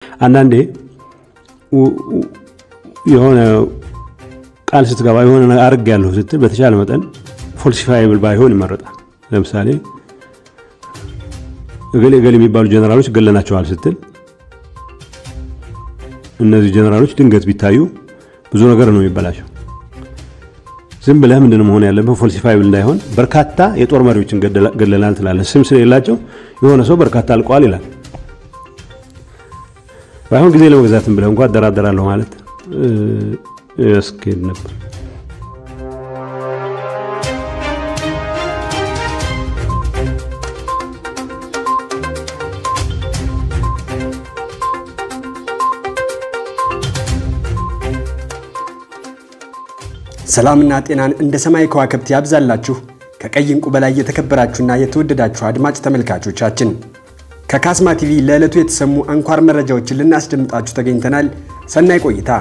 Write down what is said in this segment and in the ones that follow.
አንዳንዴ የሆነ ቃል ስትገባ የሆነ አርግ ያለሁ ስትል በተቻለ መጠን ፎልሲፋይብል ባይሆን ይመረጣል። ለምሳሌ እገሌ እገሌ የሚባሉ ጀነራሎች ገለናቸዋል ስትል እነዚህ ጀነራሎች ድንገት ቢታዩ ብዙ ነገር ነው የሚበላሸው። ዝም ብለህ ምንድን መሆን ያለብህ ፎልሲፋይብል እንዳይሆን በርካታ የጦር መሪዎችን ገለናል ትላለህ። ስም ስለሌላቸው የሆነ ሰው በርካታ አልቀዋል ይላል። ባይሆን ጊዜ ለመግዛትም ብለህ እንኳ አደራደራለሁ ማለት ያስኬድ ነበር። ሰላምና ጤናን እንደ ሰማይ ከዋክብት ያብዛላችሁ። ከቀይ ዕንቁ በላይ የተከበራችሁና የተወደዳችሁ አድማጭ ተመልካቾቻችን ከካስማ ቲቪ ለዕለቱ የተሰሙ አንኳር መረጃዎችን ልናስደምጣችሁ ተገኝተናል። ሰናይ ቆይታ።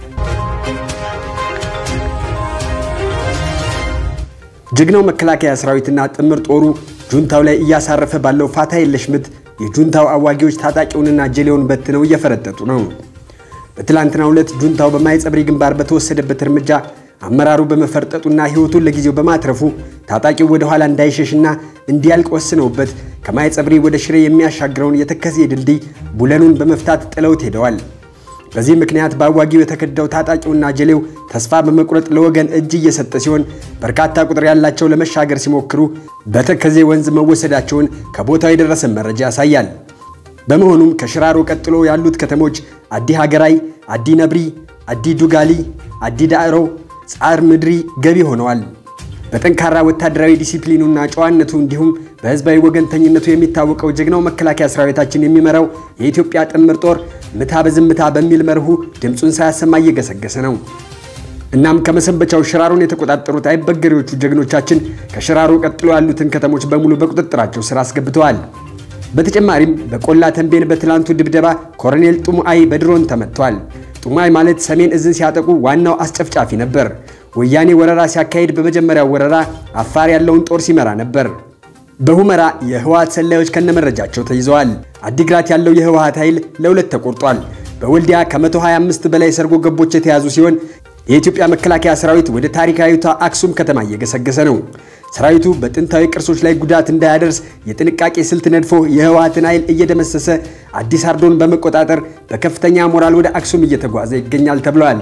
ጀግናው መከላከያ ሰራዊትና ጥምር ጦሩ ጁንታው ላይ እያሳረፈ ባለው ፋታ የለሽ ምት የጁንታው አዋጊዎች ታጣቂውንና ጀሌውን በትነው እየፈረጠጡ ነው። በትላንትናው ዕለት ጁንታው በማይጸብሪ ግንባር በተወሰደበት እርምጃ አመራሩ በመፈርጠጡና ሕይወቱን ለጊዜው በማትረፉ ታጣቂው ወደ ኋላ እንዳይሸሽና እንዲያልቅ ወስነውበት ከማይጸብሪ ወደ ሽሬ የሚያሻግረውን የተከዜ ድልድይ ቡለኑን በመፍታት ጥለውት ሄደዋል። በዚህ ምክንያት በአዋጊው የተከዳው ታጣቂውና ጀሌው ተስፋ በመቁረጥ ለወገን እጅ እየሰጠ ሲሆን በርካታ ቁጥር ያላቸው ለመሻገር ሲሞክሩ በተከዜ ወንዝ መወሰዳቸውን ከቦታው የደረሰን መረጃ ያሳያል። በመሆኑም ከሽራሮ ቀጥሎ ያሉት ከተሞች አዲ ሀገራይ፣ አዲ ነብሪ፣ አዲ ዱጋሊ፣ አዲ ዳዕሮ ጻር ምድሪ ገቢ ሆነዋል። በጠንካራ ወታደራዊ ዲሲፕሊኑና ጨዋነቱ እንዲሁም በህዝባዊ ወገንተኝነቱ የሚታወቀው ጀግናው መከላከያ ሰራዊታችን የሚመራው የኢትዮጵያ ጥምር ጦር ምታ በዝምታ በሚል መርሁ ድምፁን ሳያሰማ እየገሰገሰ ነው። እናም ከመሰንበቻው ሽራሮን የተቆጣጠሩት አይበገሬዎቹ ጀግኖቻችን ከሽራሮ ቀጥሎ ያሉትን ከተሞች በሙሉ በቁጥጥራቸው ስር አስገብተዋል። በተጨማሪም በቆላ ተንቤን በትላንቱ ድብደባ ኮሎኔል ጡሙአይ በድሮን ተመቷል። ጡሙአይ ማለት ሰሜን እዝን ሲያጠቁ ዋናው አስጨፍጫፊ ነበር። ወያኔ ወረራ ሲያካሄድ በመጀመሪያው ወረራ አፋር ያለውን ጦር ሲመራ ነበር። በሁመራ የህወሓት ሰላዮች ከነመረጃቸው ተይዘዋል። አዲግራት ያለው የህወሓት ኃይል ለሁለት ተቆርጧል። በወልዲያ ከ125 በላይ ሰርጎ ገቦች የተያዙ ሲሆን የኢትዮጵያ መከላከያ ሰራዊት ወደ ታሪካዊቷ አክሱም ከተማ እየገሰገሰ ነው። ሰራዊቱ በጥንታዊ ቅርሶች ላይ ጉዳት እንዳያደርስ የጥንቃቄ ስልት ነድፎ የህወሓትን ኃይል እየደመሰሰ አዲስ አርዶን በመቆጣጠር በከፍተኛ ሞራል ወደ አክሱም እየተጓዘ ይገኛል ተብሏል።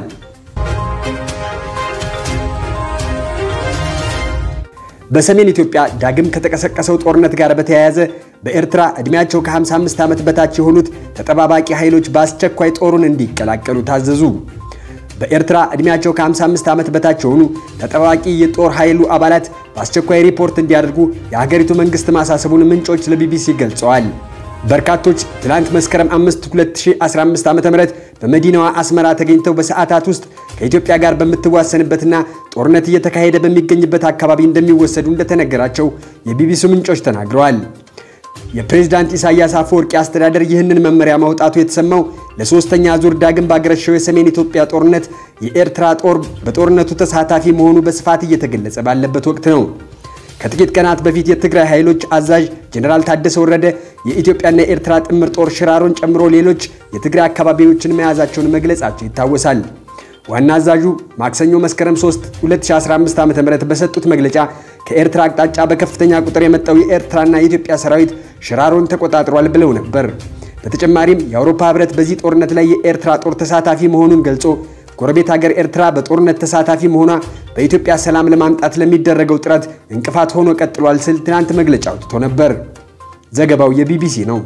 በሰሜን ኢትዮጵያ ዳግም ከተቀሰቀሰው ጦርነት ጋር በተያያዘ በኤርትራ ዕድሜያቸው ከ55 ዓመት በታች የሆኑት ተጠባባቂ ኃይሎች በአስቸኳይ ጦሩን እንዲቀላቀሉ ታዘዙ። በኤርትራ ዕድሜያቸው ከ55 ዓመት በታች የሆኑ ተጠባባቂ የጦር ኃይሉ አባላት በአስቸኳይ ሪፖርት እንዲያደርጉ የሀገሪቱ መንግስት ማሳሰቡን ምንጮች ለቢቢሲ ገልጸዋል። በርካቶች ትላንት መስከረም 5 2015 ዓ.ም በመዲናዋ አስመራ ተገኝተው በሰዓታት ውስጥ ከኢትዮጵያ ጋር በምትዋሰንበትና ጦርነት እየተካሄደ በሚገኝበት አካባቢ እንደሚወሰዱ እንደተነገራቸው የቢቢሲ ምንጮች ተናግረዋል። የፕሬዝዳንት ኢሳያስ አፈወርቂ አስተዳደር ይህንን መመሪያ ማውጣቱ የተሰማው ለሶስተኛ ዙር ዳግም ባገረሸው የሰሜን ኢትዮጵያ ጦርነት የኤርትራ ጦር በጦርነቱ ተሳታፊ መሆኑ በስፋት እየተገለጸ ባለበት ወቅት ነው። ከጥቂት ቀናት በፊት የትግራይ ኃይሎች አዛዥ ጀኔራል ታደሰ ወረደ የኢትዮጵያና የኤርትራ ጥምር ጦር ሽራሮን ጨምሮ ሌሎች የትግራይ አካባቢዎችን መያዛቸውን መግለጻቸው ይታወሳል። ዋና አዛዡ ማክሰኞ መስከረም 3 2015 ዓ.ም በሰጡት መግለጫ ከኤርትራ አቅጣጫ በከፍተኛ ቁጥር የመጣው የኤርትራና የኢትዮጵያ ሰራዊት ሽራሮን ተቆጣጥሯል ብለው ነበር። በተጨማሪም የአውሮፓ ሕብረት በዚህ ጦርነት ላይ የኤርትራ ጦር ተሳታፊ መሆኑን ገልጾ ጎረቤት ሀገር ኤርትራ በጦርነት ተሳታፊ መሆኗ በኢትዮጵያ ሰላም ለማምጣት ለሚደረገው ጥረት እንቅፋት ሆኖ ቀጥሏል ሲል ትናንት መግለጫ አውጥቶ ነበር። ዘገባው የቢቢሲ ነው።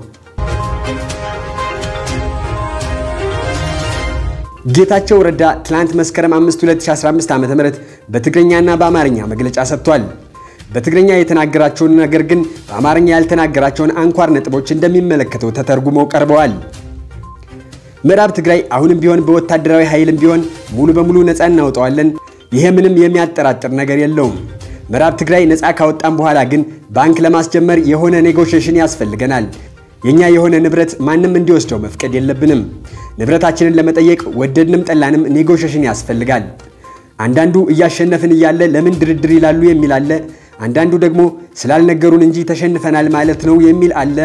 ጌታቸው ረዳ ትላንት መስከረም 5 2015 ዓ.ም በትግረኛና በአማርኛ መግለጫ ሰጥቷል። በትግረኛ የተናገራቸውን ነገር ግን በአማርኛ ያልተናገራቸውን አንኳር ነጥቦች እንደሚመለከተው ተተርጉመው ቀርበዋል። ምዕራብ ትግራይ አሁንም ቢሆን በወታደራዊ ኃይልም ቢሆን ሙሉ በሙሉ ነፃ እናወጣዋለን። ይሄ ምንም የሚያጠራጥር ነገር የለውም። ምዕራብ ትግራይ ነፃ ካወጣን በኋላ ግን ባንክ ለማስጀመር የሆነ ኔጎሽሽን ያስፈልገናል። የኛ የሆነ ንብረት ማንም እንዲወስደው መፍቀድ የለብንም። ንብረታችንን ለመጠየቅ ወደድንም ጠላንም ኔጎሽሽን ያስፈልጋል። አንዳንዱ እያሸነፍን እያለ ለምን ድርድር ይላሉ የሚል አለ። አንዳንዱ ደግሞ ስላልነገሩን እንጂ ተሸንፈናል ማለት ነው የሚል አለ።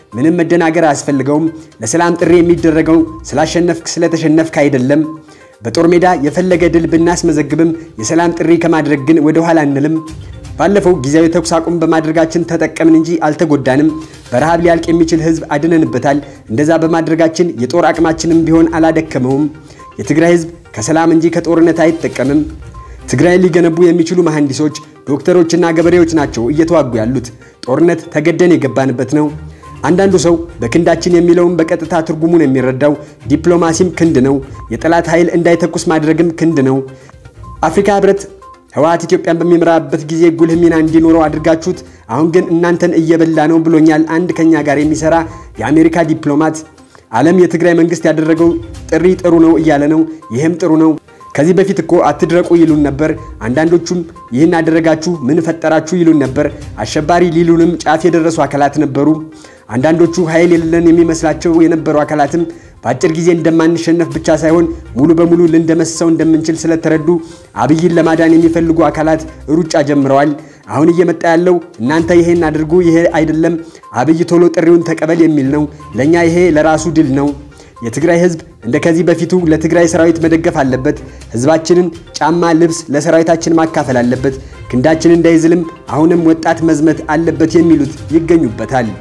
ምንም መደናገር አያስፈልገውም። ለሰላም ጥሪ የሚደረገው ስላሸነፍክ ስለተሸነፍክ አይደለም። በጦር ሜዳ የፈለገ ድል ብናስመዘግብም የሰላም ጥሪ ከማድረግ ግን ወደ ኋላ አንልም። ባለፈው ጊዜያዊ ተኩስ አቁም በማድረጋችን ተጠቀምን እንጂ አልተጎዳንም። በረሃብ ሊያልቅ የሚችል ህዝብ አድነንበታል። እንደዛ በማድረጋችን የጦር አቅማችንም ቢሆን አላደከመውም። የትግራይ ህዝብ ከሰላም እንጂ ከጦርነት አይጠቀምም። ትግራይን ሊገነቡ የሚችሉ መሐንዲሶች፣ ዶክተሮችና ገበሬዎች ናቸው እየተዋጉ ያሉት። ጦርነት ተገደን የገባንበት ነው። አንዳንዱ ሰው በክንዳችን የሚለውን በቀጥታ ትርጉሙን የሚረዳው ዲፕሎማሲም ክንድ ነው፣ የጠላት ኃይል እንዳይተኩስ ማድረግም ክንድ ነው። አፍሪካ ህብረት ህወሓት ኢትዮጵያን በሚመራበት ጊዜ ጉልህ ሚና እንዲኖረው አድርጋችሁት፣ አሁን ግን እናንተን እየበላ ነው ብሎኛል አንድ ከኛ ጋር የሚሰራ የአሜሪካ ዲፕሎማት። ዓለም የትግራይ መንግስት ያደረገው ጥሪ ጥሩ ነው እያለ ነው። ይህም ጥሩ ነው። ከዚህ በፊት እኮ አትድረቁ ይሉን ነበር። አንዳንዶቹም ይህን አደረጋችሁ ምን ፈጠራችሁ ይሉን ነበር። አሸባሪ ሊሉንም ጫፍ የደረሱ አካላት ነበሩ። አንዳንዶቹ ኃይል የሌለን የሚመስላቸው የነበሩ አካላትም በአጭር ጊዜ እንደማንሸነፍ ብቻ ሳይሆን ሙሉ በሙሉ ልንደመስሰው እንደምንችል ስለተረዱ አብይን ለማዳን የሚፈልጉ አካላት ሩጫ ጀምረዋል። አሁን እየመጣ ያለው እናንተ ይሄን አድርጉ፣ ይሄ አይደለም፣ አብይ ቶሎ ጥሪውን ተቀበል የሚል ነው። ለእኛ ይሄ ለራሱ ድል ነው። የትግራይ ህዝብ እንደ ከዚህ በፊቱ ለትግራይ ሰራዊት መደገፍ አለበት። ህዝባችንን ጫማ፣ ልብስ ለሰራዊታችን ማካፈል አለበት። ክንዳችን እንዳይዝልም አሁንም ወጣት መዝመት አለበት የሚሉት ይገኙበታል።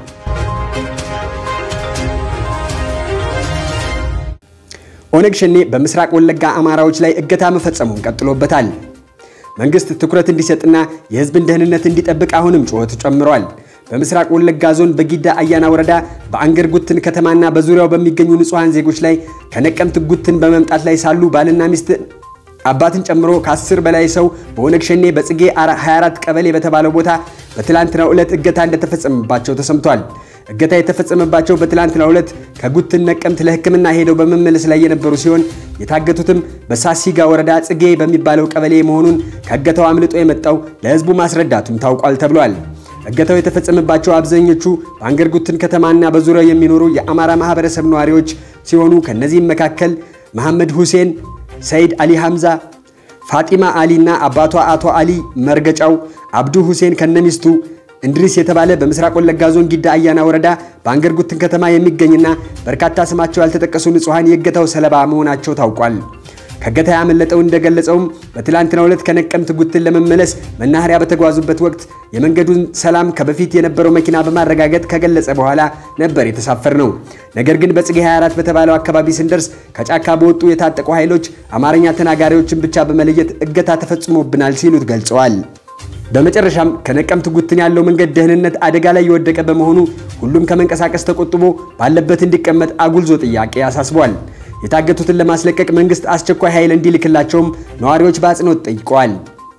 ኦነግ ሸኔ በምስራቅ ወለጋ አማራዎች ላይ እገታ መፈጸሙን ቀጥሎበታል። መንግስት ትኩረት እንዲሰጥና የህዝብን ደህንነት እንዲጠብቅ አሁንም ጩኸቱ ጨምሯል። በምስራቅ ወለጋ ዞን በጊዳ አያና ወረዳ በአንገር ጉትን ከተማና በዙሪያው በሚገኙ ንጹሐን ዜጎች ላይ ከነቀምት ጉትን በመምጣት ላይ ሳሉ ባልና ሚስት አባትን ጨምሮ ከአስር በላይ ሰው በኦነግ ሸኔ በጽጌ 24 ቀበሌ በተባለው ቦታ በትላንትናው ዕለት እገታ እንደተፈጸመባቸው ተሰምቷል። እገታ የተፈጸመባቸው በትላንትናው ዕለት ከጉትን ነቀምት ለሕክምና ሄደው በመመለስ ላይ የነበሩ ሲሆን የታገቱትም በሳሲጋ ወረዳ ጽጌ በሚባለው ቀበሌ መሆኑን ከእገታው አምልጦ የመጣው ለህዝቡ ማስረዳቱም ታውቋል ተብሏል። እገታው የተፈጸመባቸው አብዛኞቹ በአንገር ጉትን ከተማና በዙሪያው የሚኖሩ የአማራ ማህበረሰብ ነዋሪዎች ሲሆኑ ከነዚህም መካከል መሐመድ ሁሴን፣ ሰይድ አሊ ሐምዛ፣ ፋጢማ አሊ እና አባቷ አቶ አሊ መርገጫው፣ አብዱ ሁሴን ከነሚስቱ እንድሪስ የተባለ በምስራቅ ወለጋ ዞን ጊዳ አያና ወረዳ በአንገር ጉትን ከተማ የሚገኝና በርካታ ስማቸው ያልተጠቀሱ ንጹሐን የእገታው ሰለባ መሆናቸው ታውቋል። ከእገታ ያመለጠው እንደገለጸውም በትላንትናው ዕለት ከነቀምት ጉትን ለመመለስ መናኸሪያ በተጓዙበት ወቅት የመንገዱን ሰላም ከበፊት የነበረው መኪና በማረጋገጥ ከገለጸ በኋላ ነበር የተሳፈር ነው። ነገር ግን በጽጌ 24 በተባለው አካባቢ ስንደርስ ከጫካ በወጡ የታጠቁ ኃይሎች አማርኛ ተናጋሪዎችን ብቻ በመለየት እገታ ተፈጽሞብናል ሲሉት ገልጸዋል። በመጨረሻም ከነቀምት ጉትን ያለው መንገድ ደህንነት አደጋ ላይ የወደቀ በመሆኑ ሁሉም ከመንቀሳቀስ ተቆጥቦ ባለበት እንዲቀመጥ አጉልዞ ጥያቄ አሳስቧል። የታገቱትን ለማስለቀቅ መንግስት አስቸኳይ ኃይል እንዲልክላቸውም ነዋሪዎች በአጽንኦት ጠይቀዋል።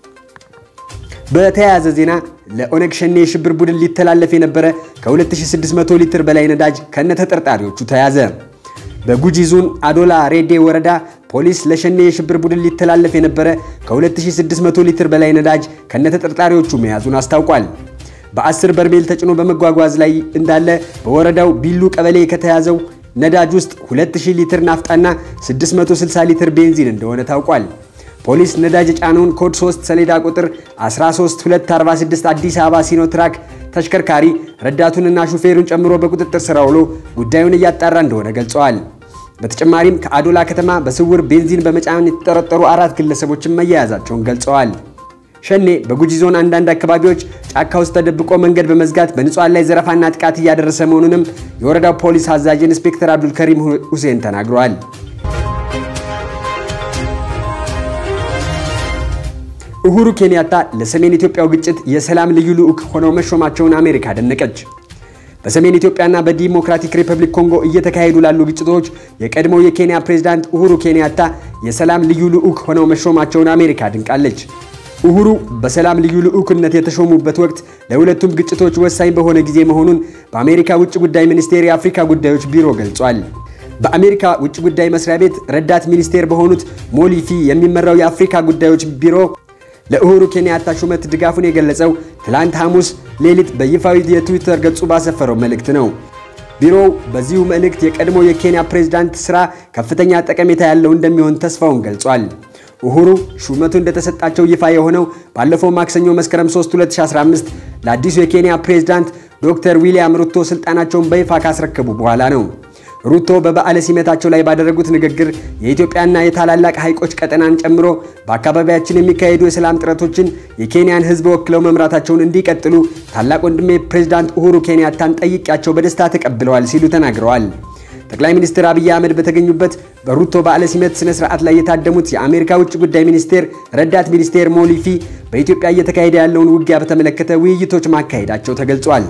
በተያያዘ ዜና ለኦነግ ሸኔ የሽብር ቡድን ሊተላለፍ የነበረ ከ2600 ሊትር በላይ ነዳጅ ከነ ተጠርጣሪዎቹ ተያዘ። በጉጂ ዞን አዶላ ሬዴ ወረዳ ፖሊስ ለሸኔ የሽብር ቡድን ሊተላለፍ የነበረ ከ2600 ሊትር በላይ ነዳጅ ከነ ተጠርጣሪዎቹ መያዙን አስታውቋል። በ10 በርሜል ተጭኖ በመጓጓዝ ላይ እንዳለ በወረዳው ቢሉ ቀበሌ ከተያዘው ነዳጅ ውስጥ 2000 ሊትር ናፍጣና 660 ሊትር ቤንዚን እንደሆነ ታውቋል። ፖሊስ ነዳጅ የጫነውን ኮድ 3 ሰሌዳ ቁጥር 13246 አዲስ አበባ ሲኖትራክ ተሽከርካሪ ረዳቱንና ሹፌሩን ጨምሮ በቁጥጥር ስር አውሎ ጉዳዩን እያጣራ እንደሆነ ገልጸዋል። በተጨማሪም ከአዶላ ከተማ በስውር ቤንዚን በመጫን የተጠረጠሩ አራት ግለሰቦችን መያያዛቸውን ገልጸዋል። ሸኔ በጉጂ ዞን አንዳንድ አካባቢዎች ጫካ ውስጥ ተደብቆ መንገድ በመዝጋት በንጹሃን ላይ ዘረፋና ጥቃት እያደረሰ መሆኑንም የወረዳው ፖሊስ አዛዥ ኢንስፔክተር አብዱልከሪም ሁሴን ተናግረዋል። ኡሁሩ ኬንያታ ለሰሜን ኢትዮጵያው ግጭት የሰላም ልዩ ልዑክ ሆነው መሾማቸውን አሜሪካ አደነቀች። በሰሜን ኢትዮጵያና በዲሞክራቲክ ሪፐብሊክ ኮንጎ እየተካሄዱ ላሉ ግጭቶች የቀድሞው የኬንያ ፕሬዝዳንት ኡሁሩ ኬንያታ የሰላም ልዩ ልዑክ ሆነው መሾማቸውን አሜሪካ አድንቃለች። ኡሁሩ በሰላም ልዩ ልዑክነት የተሾሙበት ወቅት ለሁለቱም ግጭቶች ወሳኝ በሆነ ጊዜ መሆኑን በአሜሪካ ውጭ ጉዳይ ሚኒስቴር የአፍሪካ ጉዳዮች ቢሮ ገልጿል። በአሜሪካ ውጭ ጉዳይ መስሪያ ቤት ረዳት ሚኒስቴር በሆኑት ሞሊፊ የሚመራው የአፍሪካ ጉዳዮች ቢሮ ለኡሁሩ ኬንያታ ሹመት ድጋፉን የገለጸው ትላንት ሐሙስ ሌሊት በይፋዊ የትዊተር ገጹ ባሰፈረው መልእክት ነው። ቢሮው በዚሁ መልእክት የቀድሞ የኬንያ ፕሬዝዳንት ስራ ከፍተኛ ጠቀሜታ ያለው እንደሚሆን ተስፋውን ገልጿል። ኡሁሩ ሹመቱ እንደተሰጣቸው ይፋ የሆነው ባለፈው ማክሰኞ መስከረም 3 2015 ለአዲሱ የኬንያ ፕሬዝዳንት ዶክተር ዊሊያም ሩቶ ስልጣናቸውን በይፋ ካስረከቡ በኋላ ነው። ሩቶ በበዓለ ሲመታቸው ላይ ባደረጉት ንግግር የኢትዮጵያና የታላላቅ ሐይቆች ቀጠናን ጨምሮ በአካባቢያችን የሚካሄዱ የሰላም ጥረቶችን የኬንያን ሕዝብ ወክለው መምራታቸውን እንዲቀጥሉ ታላቅ ወንድሜ ፕሬዝዳንት ኡሁሩ ኬንያታን ጠይቄያቸው በደስታ ተቀብለዋል ሲሉ ተናግረዋል። ጠቅላይ ሚኒስትር አብይ አህመድ በተገኙበት በሩቶ በዓለ ሲመት ስነ ስርዓት ላይ የታደሙት የአሜሪካ ውጭ ጉዳይ ሚኒስቴር ረዳት ሚኒስቴር ሞሊፊ በኢትዮጵያ እየተካሄደ ያለውን ውጊያ በተመለከተ ውይይቶች ማካሄዳቸው ተገልጿል።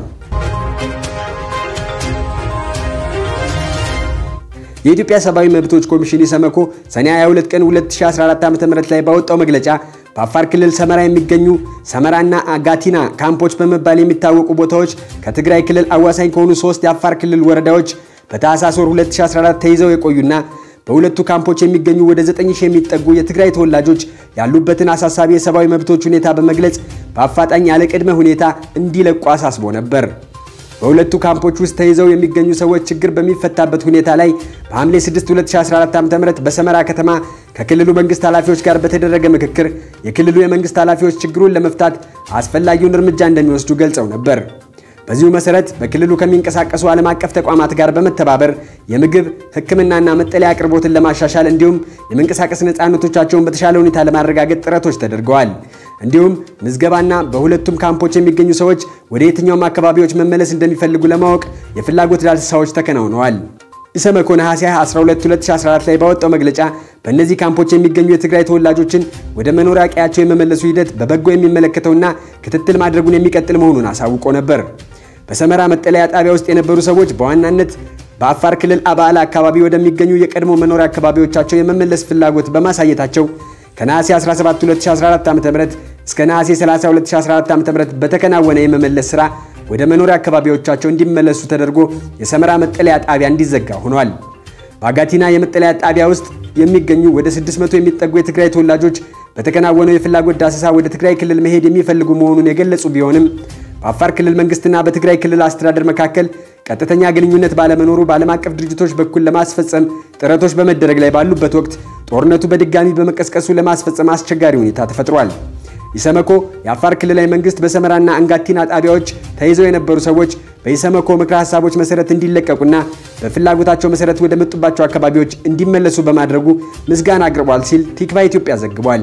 የኢትዮጵያ ሰብአዊ መብቶች ኮሚሽን ኢሰመኮ ሰኔ 22 ቀን 2014 ዓ.ም ላይ ባወጣው መግለጫ በአፋር ክልል ሰመራ የሚገኙ ሰመራና አጋቲና ካምፖች በመባል የሚታወቁ ቦታዎች ከትግራይ ክልል አዋሳኝ ከሆኑ ሶስት የአፋር ክልል ወረዳዎች በታህሳስ ወር 2014 ተይዘው የቆዩና በሁለቱ ካምፖች የሚገኙ ወደ 9000 የሚጠጉ የትግራይ ተወላጆች ያሉበትን አሳሳቢ የሰብአዊ መብቶች ሁኔታ በመግለጽ በአፋጣኝ ያለ ቅድመ ሁኔታ እንዲለቁ አሳስቦ ነበር። በሁለቱ ካምፖች ውስጥ ተይዘው የሚገኙ ሰዎች ችግር በሚፈታበት ሁኔታ ላይ በሐምሌ 6 2014 ዓ.ም በሰመራ ከተማ ከክልሉ መንግስት ኃላፊዎች ጋር በተደረገ ምክክር የክልሉ የመንግስት ኃላፊዎች ችግሩን ለመፍታት አስፈላጊውን እርምጃ እንደሚወስዱ ገልጸው ነበር። በዚሁ መሰረት በክልሉ ከሚንቀሳቀሱ ዓለም አቀፍ ተቋማት ጋር በመተባበር የምግብ ሕክምናና መጠለያ አቅርቦትን ለማሻሻል እንዲሁም የመንቀሳቀስ ነፃነቶቻቸውን በተሻለ ሁኔታ ለማረጋገጥ ጥረቶች ተደርገዋል። እንዲሁም ምዝገባና በሁለቱም ካምፖች የሚገኙ ሰዎች ወደ የትኛውም አካባቢዎች መመለስ እንደሚፈልጉ ለማወቅ የፍላጎት ዳሰሳዎች ተከናውነዋል። ኢሰመኮ ነሐሴ 12 2014 ላይ ባወጣው መግለጫ በእነዚህ ካምፖች የሚገኙ የትግራይ ተወላጆችን ወደ መኖሪያ ቀያቸው የመመለሱ ሂደት በበጎ የሚመለከተውና ክትትል ማድረጉን የሚቀጥል መሆኑን አሳውቆ ነበር። በሰመራ መጠለያ ጣቢያ ውስጥ የነበሩ ሰዎች በዋናነት በአፋር ክልል አባላ አካባቢ ወደሚገኙ የቀድሞ መኖሪያ አካባቢዎቻቸው የመመለስ ፍላጎት በማሳየታቸው ከነሐሴ 17 2014 ዓ.ም እስከ ነሐሴ 30 2014 ዓ.ም በተከናወነ የመመለስ ሥራ ወደ መኖሪያ አካባቢዎቻቸው እንዲመለሱ ተደርጎ የሰመራ መጠለያ ጣቢያ እንዲዘጋ ሆኗል። በአጋቲና የመጠለያ ጣቢያ ውስጥ የሚገኙ ወደ 600 የሚጠጉ የትግራይ ተወላጆች በተከናወነው የፍላጎት ዳሰሳ ወደ ትግራይ ክልል መሄድ የሚፈልጉ መሆኑን የገለጹ ቢሆንም በአፋር ክልል መንግስትና በትግራይ ክልል አስተዳደር መካከል ቀጥተኛ ግንኙነት ባለመኖሩ በዓለም አቀፍ ድርጅቶች በኩል ለማስፈጸም ጥረቶች በመደረግ ላይ ባሉበት ወቅት ጦርነቱ በድጋሚ በመቀስቀሱ ለማስፈጸም አስቸጋሪ ሁኔታ ተፈጥሯል። ኢሰመኮ የአፋር ክልላዊ መንግስት በሰመራና አንጋቲና ጣቢያዎች ተይዘው የነበሩ ሰዎች በኢሰመኮ ምክረ ሀሳቦች መሰረት እንዲለቀቁና በፍላጎታቸው መሰረት ወደ መጡባቸው አካባቢዎች እንዲመለሱ በማድረጉ ምስጋና አቅርቧል ሲል ቲክቫ ኢትዮጵያ ዘግቧል።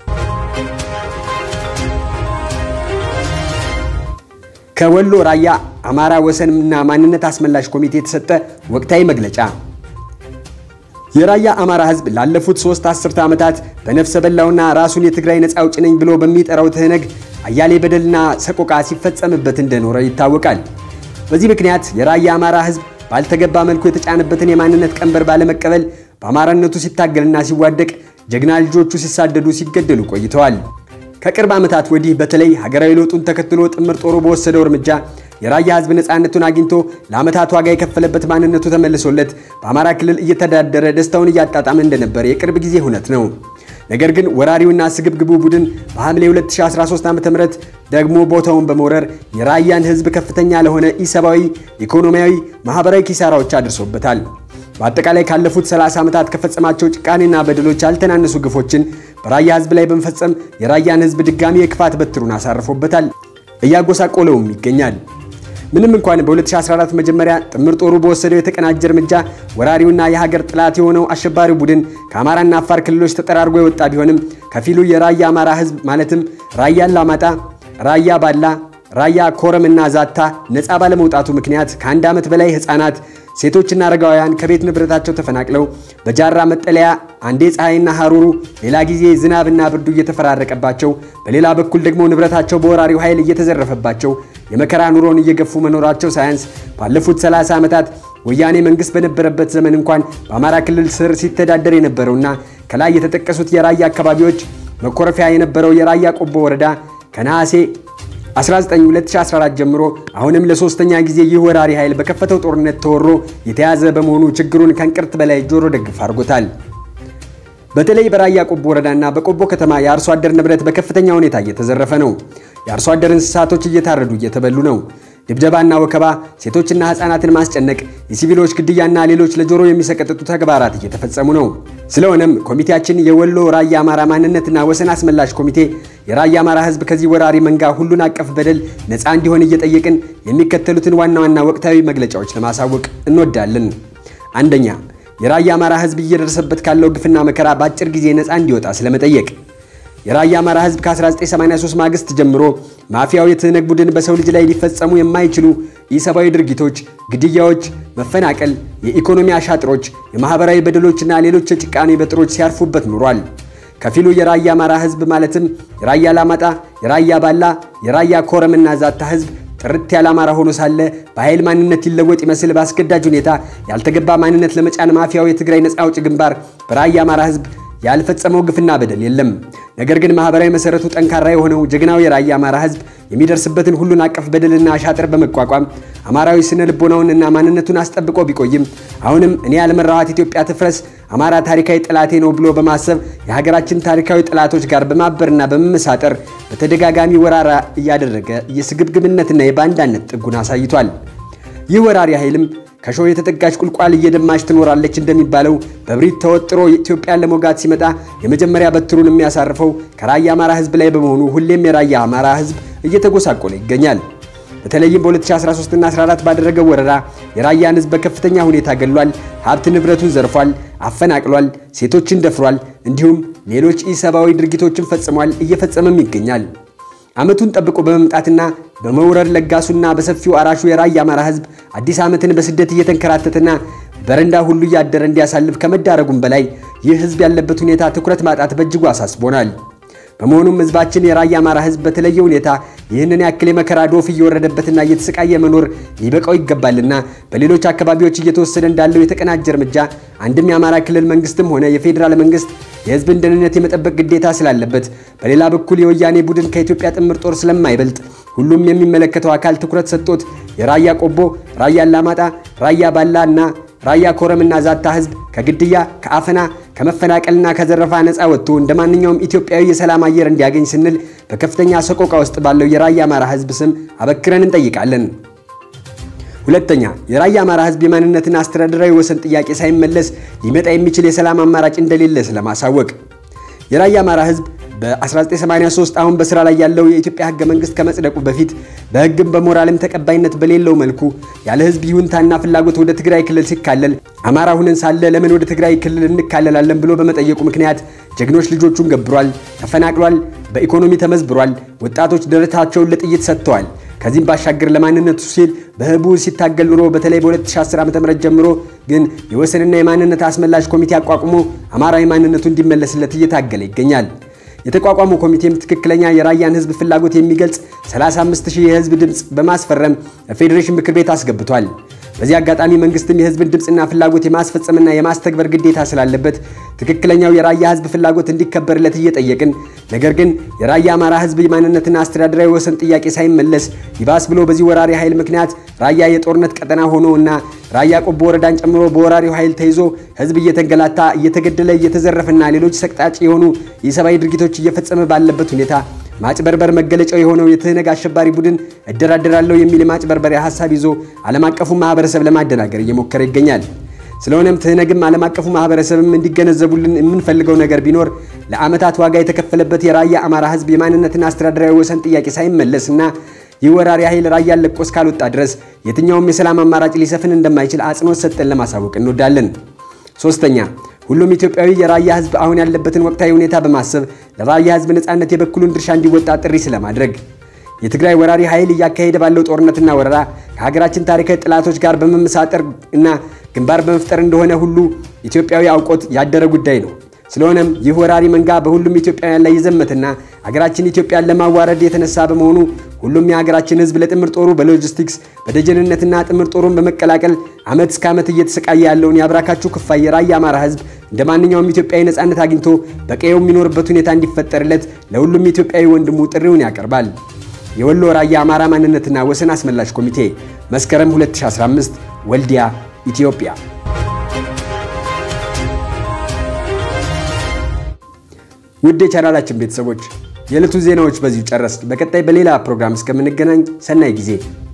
ከወሎ ራያ አማራ ወሰንና ማንነት አስመላሽ ኮሚቴ የተሰጠ ወቅታዊ መግለጫ። የራያ አማራ ህዝብ ላለፉት ሶስት አስርተ ዓመታት በነፍሰ በላውና ራሱን የትግራይ ነፃ አውጪ ነኝ ብሎ በሚጠራው ትህነግ አያሌ በደልና ሰቆቃ ሲፈጸምበት እንደኖረ ይታወቃል። በዚህ ምክንያት የራያ አማራ ህዝብ ባልተገባ መልኩ የተጫነበትን የማንነት ቀንበር ባለመቀበል በአማራነቱ ሲታገልና ሲዋደቅ፣ ጀግና ልጆቹ ሲሳደዱ፣ ሲገደሉ ቆይተዋል። ከቅርብ ዓመታት ወዲህ በተለይ ሀገራዊ ለውጡን ተከትሎ ጥምር ጦሩ በወሰደው እርምጃ የራያ ህዝብ ነፃነቱን አግኝቶ ለዓመታት ዋጋ የከፈለበት ማንነቱ ተመልሶለት በአማራ ክልል እየተዳደረ ደስታውን እያጣጣመ እንደነበር የቅርብ ጊዜ እውነት ነው። ነገር ግን ወራሪውና ስግብግቡ ቡድን በሐምሌ 2013 ዓ.ም ደግሞ ቦታውን በመውረር የራያን ህዝብ ከፍተኛ ለሆነ ኢሰብአዊ፣ ኢኮኖሚያዊ፣ ማህበራዊ ኪሳራዎች አድርሶበታል። በአጠቃላይ ካለፉት 30 ዓመታት ከፈጸማቸው ጭካኔና በደሎች ያልተናነሱ ግፎችን በራያ ህዝብ ላይ በመፈጸም የራያን ህዝብ ድጋሚ የክፋት በትሩን አሳርፎበታል፣ እያጎሳቆለውም ይገኛል። ምንም እንኳን በ2014 መጀመሪያ ጥምር ጦሩ በወሰደው የተቀናጀ እርምጃ ወራሪውና የሀገር ጥላት የሆነው አሸባሪው ቡድን ከአማራና አፋር ክልሎች ተጠራርጎ የወጣ ቢሆንም ከፊሉ የራያ አማራ ህዝብ ማለትም ራያ አላማጣ፣ ራያ ባላ፣ ራያ ኮረምና ዛታ ነፃ ባለመውጣቱ ምክንያት ከአንድ ዓመት በላይ ህፃናት ሴቶችና አረጋውያን ከቤት ንብረታቸው ተፈናቅለው በጃራ መጠለያ አንዴ ፀሐይና ሐሩሩ ሌላ ጊዜ ዝናብና ብርዱ እየተፈራረቀባቸው በሌላ በኩል ደግሞ ንብረታቸው በወራሪው ኃይል እየተዘረፈባቸው የመከራ ኑሮን እየገፉ መኖራቸው ሳያንስ ባለፉት 30 ዓመታት ወያኔ መንግስት በነበረበት ዘመን እንኳን በአማራ ክልል ስር ሲተዳደር የነበረውና ከላይ የተጠቀሱት የራያ አካባቢዎች መኮረፊያ የነበረው የራያ ቆቦ ወረዳ ከነሐሴ 19 2014 ጀምሮ አሁንም ለሶስተኛ ጊዜ ይህ ወራሪ ኃይል በከፈተው ጦርነት ተወሮ የተያዘ በመሆኑ ችግሩን ከእንቅርት በላይ ጆሮ ደግፍ አድርጎታል። በተለይ በራያ ቆቦ ወረዳና በቆቦ ከተማ የአርሶ አደር ንብረት በከፍተኛ ሁኔታ እየተዘረፈ ነው። የአርሶ አደር እንስሳቶች እየታረዱ እየተበሉ ነው። ድብደባና ወከባ፣ ሴቶችና ሕፃናትን ማስጨነቅ፣ የሲቪሎች ግድያና ሌሎች ለጆሮ የሚሰቀጥጡ ተግባራት እየተፈጸሙ ነው። ስለሆነም ኮሚቴያችን የወሎ ራያ አማራ ማንነትና ወሰን አስመላሽ ኮሚቴ የራያ አማራ ሕዝብ ከዚህ ወራሪ መንጋ ሁሉን አቀፍ በደል ነፃ እንዲሆን እየጠየቅን የሚከተሉትን ዋና ዋና ወቅታዊ መግለጫዎች ለማሳወቅ እንወዳለን። አንደኛ፣ የራያ አማራ ሕዝብ እየደረሰበት ካለው ግፍና መከራ በአጭር ጊዜ ነፃ እንዲወጣ ስለመጠየቅ የራያ አማራ ህዝብ ከ1983 ማግስት ጀምሮ ማፊያው የትህነግ ቡድን በሰው ልጅ ላይ ሊፈጸሙ የማይችሉ ኢሰብአዊ ድርጊቶች፣ ግድያዎች፣ መፈናቀል፣ የኢኮኖሚ አሻጥሮች፣ የማህበራዊ በደሎችና ሌሎች የጭካኔ በጥሮች ሲያርፉበት ኑሯል። ከፊሉ የራያ አማራ ህዝብ ማለትም የራያ አላማጣ፣ የራያ ባላ፣ የራያ ኮረምና ዛታ ህዝብ ጥርት ያለ አማራ ሆኖ ሳለ በኃይል ማንነት ይለወጥ ይመስል በአስገዳጅ ሁኔታ ያልተገባ ማንነት ለመጫን ማፊያው የትግራይ ነፃ አውጪ ግንባር በራያ አማራ ህዝብ ያልፈጸመው ግፍና በደል የለም። ነገር ግን ማህበራዊ መሰረቱ ጠንካራ የሆነው ጀግናው የራያ አማራ ህዝብ የሚደርስበትን ሁሉን አቀፍ በደልና አሻጥር በመቋቋም አማራዊ ስነ ልቦናውን እና ማንነቱን አስጠብቆ ቢቆይም አሁንም እኔ ያልመራኋት ኢትዮጵያ ትፍረስ፣ አማራ ታሪካዊ ጠላቴ ነው ብሎ በማሰብ የሀገራችን ታሪካዊ ጠላቶች ጋር በማበርና በመመሳጠር በተደጋጋሚ ወራራ እያደረገ የስግብግብነትና የባንዳነት ጥጉን አሳይቷል። ይህ ወራሪ ኃይልም ከሾህ የተጠጋች ቁልቋል እየደማች ትኖራለች እንደሚባለው በብሪት ተወጥሮ ኢትዮጵያን ለመውጋት ሲመጣ የመጀመሪያ በትሩን የሚያሳርፈው ከራያ አማራ ህዝብ ላይ በመሆኑ ሁሌም የራያ አማራ ህዝብ እየተጎሳቆለ ይገኛል። በተለይም በ2013 እና 14 ባደረገው ወረራ የራያን ህዝብ በከፍተኛ ሁኔታ ገሏል፣ ሀብት ንብረቱን ዘርፏል፣ አፈናቅሏል፣ ሴቶችን ደፍሯል፣ እንዲሁም ሌሎች ኢሰብአዊ ድርጊቶችን ፈጽሟል፣ እየፈጸመም ይገኛል። ዓመቱን ጠብቆ በመምጣትና በመውረድ ለጋሱና በሰፊው አራሹ የራያ አማራ ህዝብ አዲስ ዓመትን በስደት እየተንከራተተና በረንዳ ሁሉ እያደረ እንዲያሳልፍ ከመዳረጉም በላይ ይህ ህዝብ ያለበት ሁኔታ ትኩረት ማጣት በእጅጉ አሳስቦናል። በመሆኑም ህዝባችን የራያ አማራ ህዝብ በተለየ ሁኔታ ይህንን ያክል የመከራ ዶፍ እየወረደበትና እየተሰቃየ መኖር ሊበቃው ይገባልና በሌሎች አካባቢዎች እየተወሰደ እንዳለው የተቀናጀ እርምጃ አንድም የአማራ ክልል መንግስትም ሆነ የፌዴራል መንግስት የህዝብን ደህንነት የመጠበቅ ግዴታ ስላለበት፣ በሌላ በኩል የወያኔ ቡድን ከኢትዮጵያ ጥምር ጦር ስለማይበልጥ ሁሉም የሚመለከተው አካል ትኩረት ሰጥቶት የራያ ቆቦ፣ ራያ አላማጣ፣ ራያ ባላ እና ራያ ኮረምና ዛታ ህዝብ ከግድያ ከአፈና ከመፈናቀልና ከዘረፋ ነፃ ወጥቶ እንደ ማንኛውም ኢትዮጵያዊ የሰላም አየር እንዲያገኝ ስንል በከፍተኛ ሰቆቃ ውስጥ ባለው የራያ አማራ ህዝብ ስም አበክረን እንጠይቃለን። ሁለተኛ፣ የራያ አማራ ህዝብ የማንነትና አስተዳደራዊ ወሰን ጥያቄ ሳይመለስ ሊመጣ የሚችል የሰላም አማራጭ እንደሌለ ስለማሳወቅ የራያ አማራ ህዝብ በ1983 አሁን በስራ ላይ ያለው የኢትዮጵያ ህገ መንግስት ከመጽደቁ በፊት በህግም በሞራልም ተቀባይነት በሌለው መልኩ ያለ ህዝብ ይሁንታና ፍላጎት ወደ ትግራይ ክልል ሲካለል አማራ ሁነን ሳለ ለምን ወደ ትግራይ ክልል እንካለላለን ብሎ በመጠየቁ ምክንያት ጀግኖች ልጆቹን ገብሯል፣ ተፈናቅሏል፣ በኢኮኖሚ ተመዝብሯል፣ ወጣቶች ደረታቸውን ለጥይት ሰጥተዋል። ከዚህም ባሻገር ለማንነቱ ሲል በህቡ ሲታገል ኑሮ በተለይ በ2010 ዓ.ም ጀምሮ ግን የወሰንና የማንነት አስመላሽ ኮሚቴ አቋቁሞ አማራዊ ማንነቱ እንዲመለስለት እየታገለ ይገኛል። የተቋቋመው ኮሚቴም ትክክለኛ የራያን ህዝብ ፍላጎት የሚገልጽ 35000 የህዝብ ድምፅ በማስፈረም ለፌዴሬሽን ምክር ቤት አስገብቷል። በዚህ አጋጣሚ መንግስትም የህዝብን ድምፅና ፍላጎት የማስፈጸምና የማስተግበር ግዴታ ስላለበት ትክክለኛው የራያ ህዝብ ፍላጎት እንዲከበርለት እየጠየቅን፣ ነገር ግን የራያ አማራ ህዝብ የማንነትና አስተዳደራዊ ወሰን ጥያቄ ሳይመለስ ይባስ ብሎ በዚህ ወራሪ ኃይል ምክንያት ራያ የጦርነት ቀጠና ሆኖ እና ራያ ቆቦ ወረዳን ጨምሮ በወራሪው ኃይል ተይዞ ህዝብ እየተንገላታ እየተገደለ እየተዘረፈና ሌሎች ሰቅጣጭ የሆኑ የሰብአዊ ድርጊቶች እየፈጸመ ባለበት ሁኔታ ማጭበርበር መገለጫው የሆነው የትህነግ አሸባሪ ቡድን እደራደራለሁ የሚል የማጭበርበሪያ ሀሳብ ይዞ ዓለም አቀፉ ማህበረሰብ ለማደናገር እየሞከረ ይገኛል። ስለሆነም ትህነግም ዓለም አቀፉ ማህበረሰብም እንዲገነዘቡልን የምንፈልገው ነገር ቢኖር ለዓመታት ዋጋ የተከፈለበት የራያ አማራ ህዝብ የማንነትና አስተዳደራዊ ወሰን ጥያቄ ሳይመለስና ይህ ወራሪ ኃይል ራያን ለቆ እስካልወጣ ድረስ የትኛውም የሰላም አማራጭ ሊሰፍን እንደማይችል አጽንኦት ሰጠን ለማሳወቅ እንወዳለን። ሶስተኛ ሁሉም ኢትዮጵያዊ የራያ ህዝብ አሁን ያለበትን ወቅታዊ ሁኔታ በማሰብ ለራያ ህዝብ ነፃነት የበኩሉን ድርሻ እንዲወጣ ጥሪ ስለማድረግ የትግራይ ወራሪ ኃይል እያካሄደ ባለው ጦርነትና ወረራ ከሀገራችን ታሪካዊ ጠላቶች ጋር በመመሳጠር እና ግንባር በመፍጠር እንደሆነ ሁሉ ኢትዮጵያዊ አውቆት ያደረ ጉዳይ ነው። ስለሆነም ይህ ወራሪ መንጋ በሁሉም ኢትዮጵያውያን ላይ የዘመትና ሀገራችን ኢትዮጵያን ለማዋረድ የተነሳ በመሆኑ ሁሉም የሀገራችን ህዝብ ለጥምር ጦሩ በሎጂስቲክስ በደጀንነትና ጥምር ጦሩን በመቀላቀል ዓመት እስከ ዓመት እየተሰቃየ ያለውን የአብራካችሁ ክፋይ የራያ አማራ ህዝብ እንደ ማንኛውም ኢትዮጵያዊ ነፃነት አግኝቶ በቀየው የሚኖርበት ሁኔታ እንዲፈጠርለት ለሁሉም ኢትዮጵያዊ ወንድሙ ጥሪውን ያቀርባል። የወሎ ራያ አማራ ማንነትና ወሰን አስመላሽ ኮሚቴ መስከረም 2015 ወልዲያ ኢትዮጵያ። ውድ የቻናላችን ቤተሰቦች የዕለቱ ዜናዎች በዚሁ ጨረስን። በቀጣይ በሌላ ፕሮግራም እስከምንገናኝ ሰናይ ጊዜ